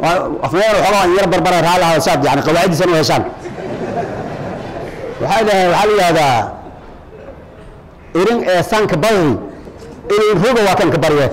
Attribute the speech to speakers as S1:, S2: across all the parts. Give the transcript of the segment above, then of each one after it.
S1: afmayaan waxoogaa yar barbara raali ahada saad yani qawaaciddiisan u heshaan waxay dhahay waxaa la yidhahdaa irin ee sanka badri irin roga waa kan ka barye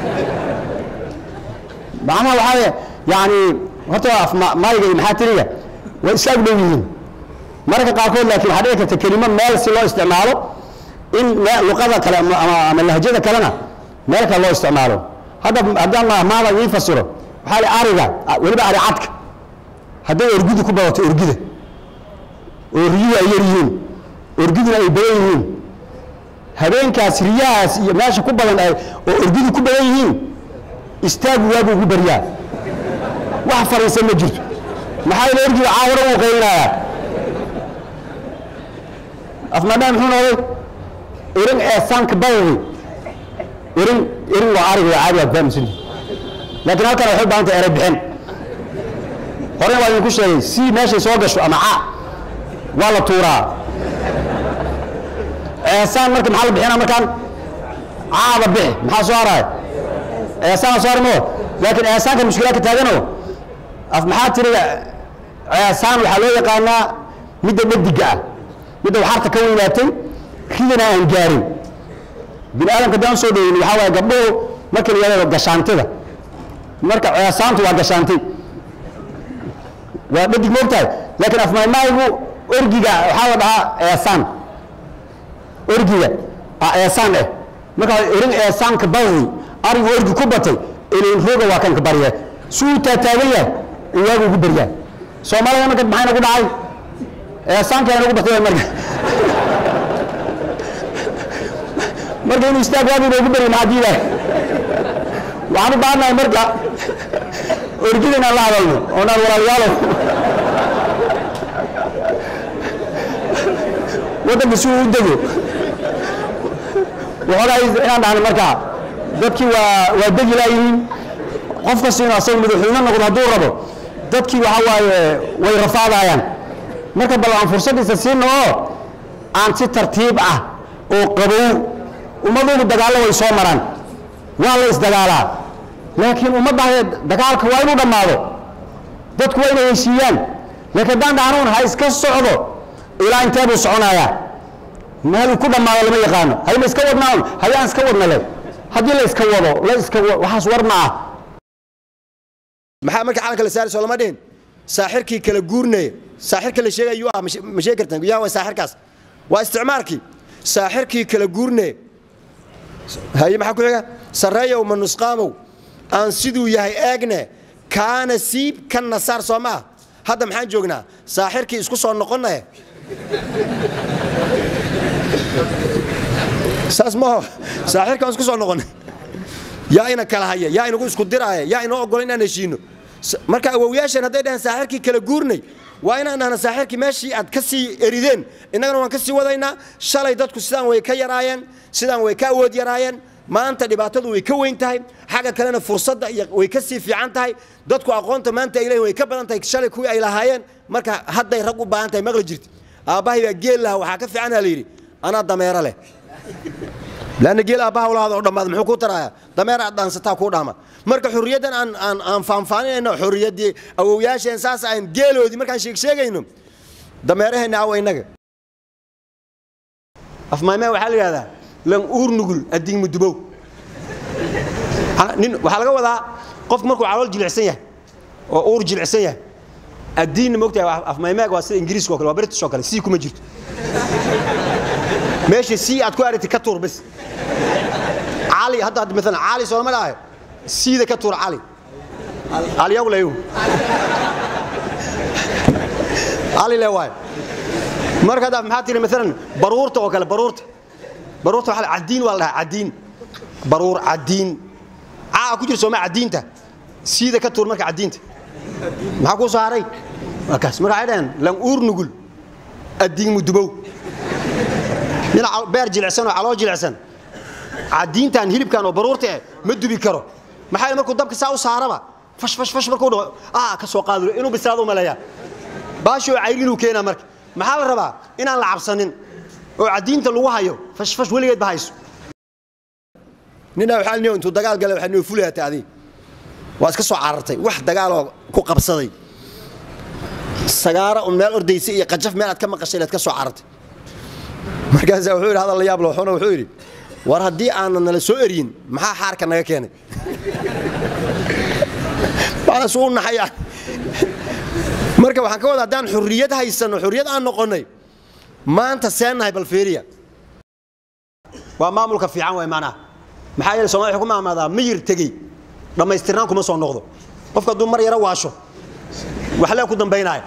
S1: macnaha waxaa weeye yani horta af ma- mayga iyo maxaa tiriga way iska ag dhow yihiin mararka qaarkood laakiin waxaa dhici karta kelimo meel si loo isticmaalo in me- luqada kale ama ama- ama lahjada kalena meel kale loo isticmaalo hadda haddaan mahmaada ii fasiro waxaa li ariga weliba ari cadka hadday orgidi ku badato orgida oo riyuhu ay yar yihiin orgiduna ay badan yihiin habeenkaas riyahaas iyo meesha ku badan ay oo orgidu ku badan yihiin istaagu waagu ugu baryaa wax fariisan ma jirto maxaa yeele orgiga caawara uu qaylinayaa afmadhaan muxuu noqday irin eesaanka badadi irin irin waa ariga waa caadi waa fahamsan laakiin halkan waxay u baahan tahay eray bixin horena waa idinku sheegay si meeshay soo gasho ama ca waa la tuuraa eesaan marka maxaa la bixinaa markaan caada bixi maxaa soo haraya eesaana soo harmo laakiin eesaanka mushkilaa ka taagano af maxaa tiriga eesaan waxaa loo yaqaanaa midda dhadiga ah midda waxaarta ka weynaatay ridana aan gaarin bini aadamka haddaan soo dhoweyni waxaa waaye gabdhuhu marka la yidhahdo gashaantida marka ceesaantu waa gashaantay waa dhadig moogtahay laakiin afmaymaygu orgiga waxaa la dhahaa eesaan orgiga aa eesaan eh marka irin eesaanka badadi arigu orgi ku batay ilin roga waa kanka barye suu taataagan yahay in waagu ugu baryaa soomaalida marka maxayna ku dhacay eesaankeena ugu batay marka marka inuu istaag waagiiba ugu barya maxaa diidaay waxaan u baahannahay marka orgida inaan la hadalno oonaan walaalayaalow waddanka si uu u dego waxoogaa inaan dhahno marka dadkii waa waa degi laayihiin qof kasta inuu asaga madaxweyne noqdo hadduu rabo dadkii waxa waaye way rafaadayaan marka bal aan fursaddiisa siino oo aan si tartiib ah oo qabow ummaduhu dagaallo way soo maraan waa la isdagaalaa laakiin ummadda dagaalka waa inuu dhammaado dadku waa inay heshiiyaan laakiin haddaan dhahnuun ha iska socdo ilaa intee buu soconayaa meel uu ku dhammaado lama yaqaano hayma iska wadnaa un hayaan iska wadna le haddii la iska wado la iska wa- waxaas war ma ah
S2: maxaa marka calanka la saari soo lama dhihin saaxirkii kala guurnaya saaxirka la sheegay yuu ah ma she- ma sheegi kartaan yaa waa saaxirkaas waa isticmaalkii saaxirkii kala guurnaya haye maxaa ku xiga sarreeyow ma nusqaamow aan siduu yahay eegne kaana siib kan nasaar soo ma ah hadda maxaan joognaa saaxirkii isku soo noqonaye saas maaho saaxirka aan isku soo noqonay yaa ina kala haya yaa inagu isku diraaya yaa inoo ogola inaan heshiino S- marka awowyaasheen hadday dhahaan saaxirkii kala guurnay waa inaan dhahna saaxirkii meeshii aad ka sii erideen innagana waan ka sii wadaynaa shalay dadku sidaan way ka yaraayeen sidaan way ka awood yaraayeen maanta dhibaatadu way ka weyn tahay xagga kalena fursadda iyo way ka sii fiican tahay dadku aqoonta maanta ay leeyihin way ka badan tahay shalay kuwii ay lahaayeen marka hadday rag u baahan tahay maqli jirti aabbahay baa geel laha waxaa ka fiicanaa la yidhi anaa dameero leh lanna geel aabbaha ulahaada oo dhammaada muxuu kuu taraaya dameer aad dhaansataa kuu dhaama marka xurriyaddan aan aan aan faanfaaninayno xurriyaddii awowyaasheen saas aan geeloodii markaan sheeg sheegayno dameeraheenna awa innaga afmaymee waxaa la yidhahdaa lan uur nugul addiin mudubow Ha- nin waxaa laga wadaa qofku markuu calool jilicsan yahay oo uur jilicsan yahay addiinna moogtahay afmaymeega waa sida ingiriiska oo kale waa british oo kale sii kuma jirto meesha sii aad ku aragtay ka tuur bas cali hadda hadda maalan cali soo lama dhahayo siida ka tuur cali aliyagu leeyu cali le waayo marka hadda maxaa tiri maalan baruurta oo kale baruurta baruurta waxaa la- cadiin waa la dhahaa cadiin baruur cadiin caa ku jira sooma cadiinta siida ka tuur marka cadiinta maxaa kuu soo haray markaas marka waxay dhaheen lan uur nugul addiin mudubow nin cal- beer jilicsan oo caloo jilicsan cadiintan hilibkan oo baruurta eh ma dubi karo maxaa yeele markuu dabka saa u saaraba fash fash fash markuu dhaho ah ka soo qaado inuu bislaado u maleeyaa baashoo cayrinuu keenaa marka maxaa la rabaa inaan la cabsanin oo cadiinta lagu hayo fash fash weligeed ba hayso ninaa waxaa niyo intuu dagaal galay waxaa noo fulayaa taadii waa iska soo carartay wax dagaaloo ku qabsaday sagaara un meel ordaysa iyo qajaf meel aad ka maqashay inaad ka soo carartay markaasaa wuxuu yidhi hadal la yaab looxuna wuxuu yidhi war haddii aanan nala soo eryin maxaa xaarka naga keenay waxdaas uu naxaya marka waxaan ka wada haddaan xurriyad haysanno xurriyad aan noqonnay maanta seennahay balfiiriya waa maamulka fiican way maanaha maxaa yeele soomali waxay ku maamaadaa miyir tegey dhammaystirnaan kuma soo noqdo qofka hadduu mar yaro waasho waxlee ku dambaynaya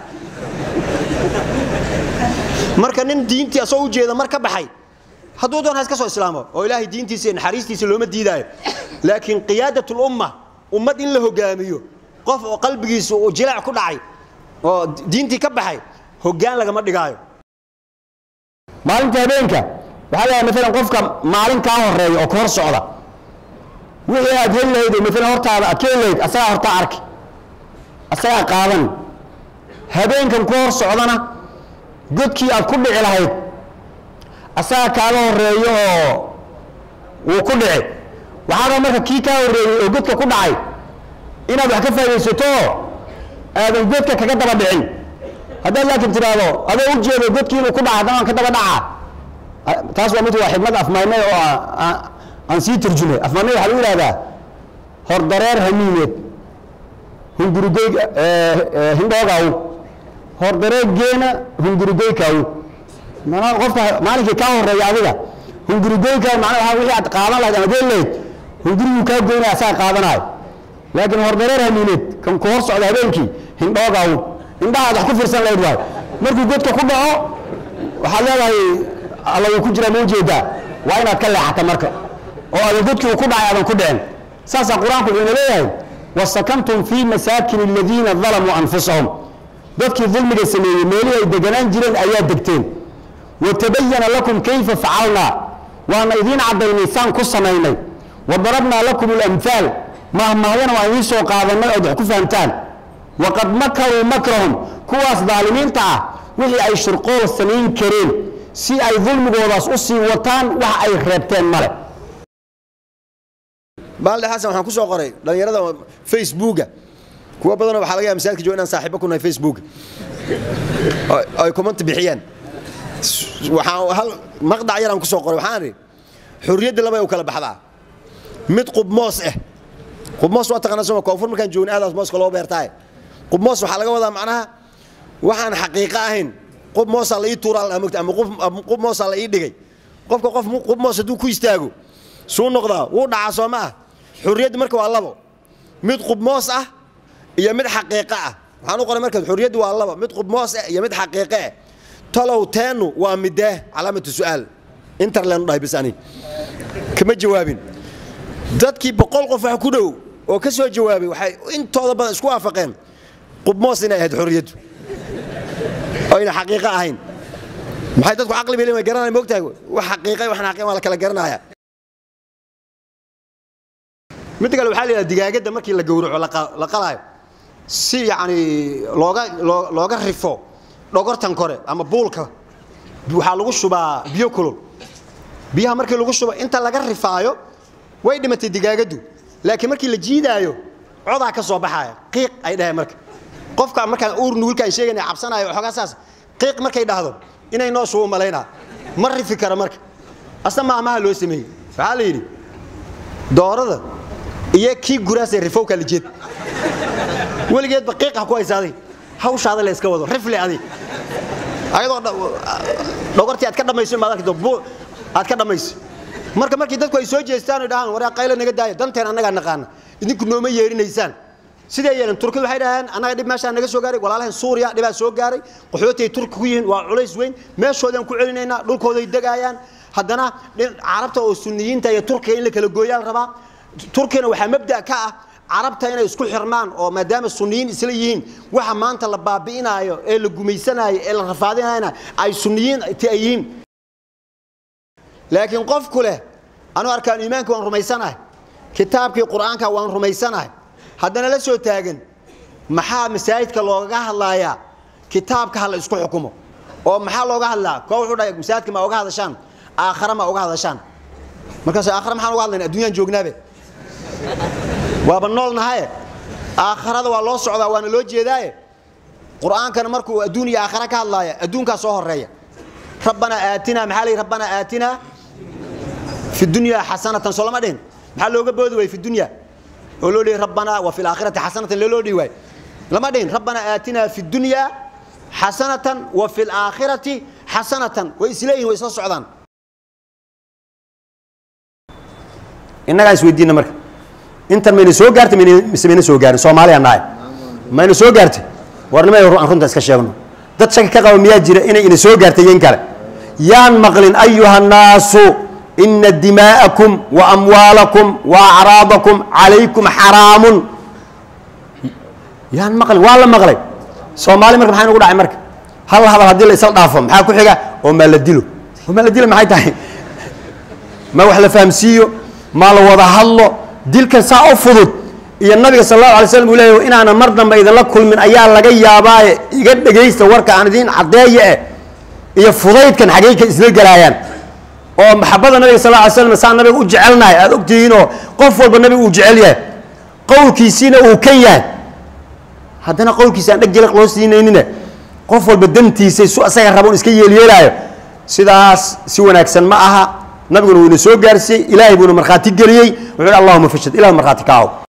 S2: marka nin diintii asoo u jeeda mar ka baxay hadduu doon ha iska soo islaamo oo ilaahay diintiisa iyo naxariistiisa looma diidaayo laakiin qiyaadatul umma ummad in la hogaamiyo qof oo qalbigiisu uu jilaac ku dhacay oo diintii ka baxay hoggaan lagama dhigaayo
S1: maalinta habeenka waxaa lahaa maalan qofka maalin kaa horeeya oo ka hor socda wixii aad heli lahayd oo maalan hortaada aad ka heli lahayd asagaa hortaa arki asagaa qaadan habeenkan ku hor socdana godkii aad ku dhici lahayd asagaa kaaga horeeyo oo wuu ku dhici waxaaba marka kii kaa horreeyey oo godka ku dhacay inaad wax ka faa'idaysato aadan godka kaga daba dhicin haddaad laakiin tidhaahdo adoo u jeedo godkii inuu ku dhaca haddana aan ka daba dhacaa taas waa mid waa xikmad afmaynay oo aan sii turjumay afmaynay waxaa lagu yidhahdaa hordareer hamiineed hungurugey hindhoogaw hordareer geena hungurugeykaw manaa qofka maalinkii kaa horeeya adiga hungurugeyka macnaa waxaa wixii aad qaadan lahayd ama geli lahayd hunguriguu kaa goynaya asaga qaadanayo laakiin hordareer hamiineed kan ku hor socda habeenkii hindhoogaw indhahaad wax ku fiirsan lahayd waayo markuu godka ku dhaco waxaad leedahay alla wuu ku jiraa ma ujeedaa waa inaad ka leexata marka oo aadan godkii uu ku dhacay aadan ku dhicin saasaa qur-aanku wuxuuna leeyahay wasakantum fii masaakin aladiina dalamuu anfusahum dadkii dulmiga sameeyey meelihii ay deganaan jireen ayaa degteen watabayana lakum kayfa facalnaa waana idiin caddaynay saan ku samaynay wadarabnaa lakum alamhaal mahmahyana waan idiin soo qaadanay ood wax ku fahamtaan waqad makaruu makrahum kuwaas daalimiinta ah wixii ay shirqool samayn kareen si ay dulmigoodaas u sii wataan wax ay reebteen male
S2: baalde xasan waxaan ku soo qoray dhallinyarada facebooka kuwa badanoo waxaa laga yaha masaajidka jooga inaan saaxiibo ku nahay facebooka ay comment bixiyeen waxaan hal maqdac yaraan ku soo qoray waxaan idhi xurriyadda laba u kala baxdaa mid qubmoos ah qubmoos waa taqaanaa soma koonfur markaan joogna aadaas mooska loo beertaaye qubmoos waxaa laga wadaa macnaha waxaan xaqiiqo ahayn qub moosaa la ii tuuraa ama qub moosaa la ii dhigay qofka qof qub moos hadduu ku istaago suu noqdaa wuu dhacaa soo ma ah xurriyadda marka waa labo mid qubmoos ah iyo mid xaqiiqo ah waxaan u qoray marka xurriyaddu waa labo mid qubmoos ah iyo mid xaqiiqo ah talow teennu waa midee calaamatu su'aal interlen dhahay bis ani kama jawaabin dadkii boqol qof wax ku dhow oo ka soo jawaabay waxay intooda badan isku waafaqeen qubmoos inay ahayd xurriyaddu oyna xaqiiqo ahayn maxay dadku caqli bay leeyihin garanaya moogtahay wax xaqiiqay waxna xaqiiqay waa la kala garanaya mid kale waxaa la yidhaha digaagadda markii la gowraco la qalaayo si yacni looga looga rifo dhogortan kore ama buulka waxaa lagu shubaa biyo kulul biyaha markii lagu shubo inta laga rifaayo way dhimatay digaagaddu laakiin markii la jiidaayo codaa ka soo baxaaya qiiq ay dhaheen marka qofka markaan uur nuulkaan sheegayna cabsanayo waxoogaa saas qiiq markay dhahdo inay noo shubu malaynaa ma rifi kara marka asna maamaha loo sameeyey waxaa la yidhi doorada iyo kii guraasee rifowka la jeed weligeedba qiiq ha ku haysaaday hawshaada la iska wado rifle adig ayadoo dhogortii aad ka dhammayso maad arki aad ka dhammayso marka markii dadku ay soo jeestaan oo dhahaan waraa qaylo naga daaya danteen annagaa naqaana idinku nooma yeerinaysaan sidee yeelan turkidu waxay dhaheen annaga dhib meeshaa naga soo gaaray walaalahan suuriya dhibaa soo gaaray qaxootay turki ku yihiin waa culays weyn meeshoodaan ku celinaynaa dhulkooday degaayaan haddana carabta oo sunniyiinta iyo turkiga in la kala gooyaa la rabaa turkiyana waxaa mabda ka ah carabta inay isku xirmaan oo maadaama sunniyiin isla yihiin waxa maanta la baabi'inaayo ee la gumaysanaayo ee la rafaadinayna ay sunniyiin ti ay yihiin laakiin qofku leh anu arkaan iimaanka waan rumaysanahay kitaabkii qur'aanka waan rumaysanahay haddana la soo taagan maxaa masaajidka loogaga hadlaayaa kitaabka ha la isku xukumo oo maxaa looga hadlaa koo wuxuu dhahay masaajidka ma uga hadashaan aakhara ma uga hadashaan markaas aakhara maxaan uga hadlayna adduunyaan joognaabe waaba nool nahaye aakharada waa loo socdaa waana loo jeedaaye qur-aankana markuu adduun iyo aakhara ka hadlaaya adduunkaa soo horeeya rabbanaa aatinaa maxaa layihi rabbanaa aatinaa fi dunyaa xasanatan soo lama dhihin maxaa looga boodi waayey fi dunya oo loo dhihi rabbanaa wa fi laakhirati xasanatan loo dhihi waay lama dhihin rabbanaa aatinaa fi dunyaa xasanatan wa fi laakhirati xasanatan way isleeyihin way isla socdaan innagaa isweydiina marka intan mayna soo gaartay mise mayna soo gaarin soomaaliya nahay mayna soo gaartay warnimay aan runta iska sheegno dad shaki ka qaba miyaa jira inay ina soo gaartay yen kale yaan maqlin ayuha nnaasu ina dimaa'akum wa amwaalakum wa acraadakum calaykum xaraamun yaan maqlin waa la maqlay soomaali marka maxaa inugu dhacay marka hal hadal haddii la isla dhaafo maxaa ku xiga oo maa la dilo oo maa la dilo maxay tahay ma wax la fahamsiiyo ma la wada hadlo dilkan saa u fudud iyo nabiga sal allahu alay slam uu leeyahy inaanan mar dambe idinla kulmin ayaa laga yaabaaye iga dhegaysta warka aan idiin caddeeya eh iyo fudaydkan xagey ka isla gelaayaan oo maxabada nabiga sal lla ly slam saa nabiga u jecelnahay aada ogtihiinoo qof walba nabiga uu jecel yahay qowlkiisiina uu kan yahay haddana qowlkiisa aan dheg jiliq loo siinaynine qof walba dantiisay su asaga raboon iska yeelyeelaayo sidaas si wanaagsan ma aha nabiguna wuu ina soo gaarsiiyey ilaahay buuna markhaati geliyey wuxuu hi allahuma fashad ilah markhaati ka aho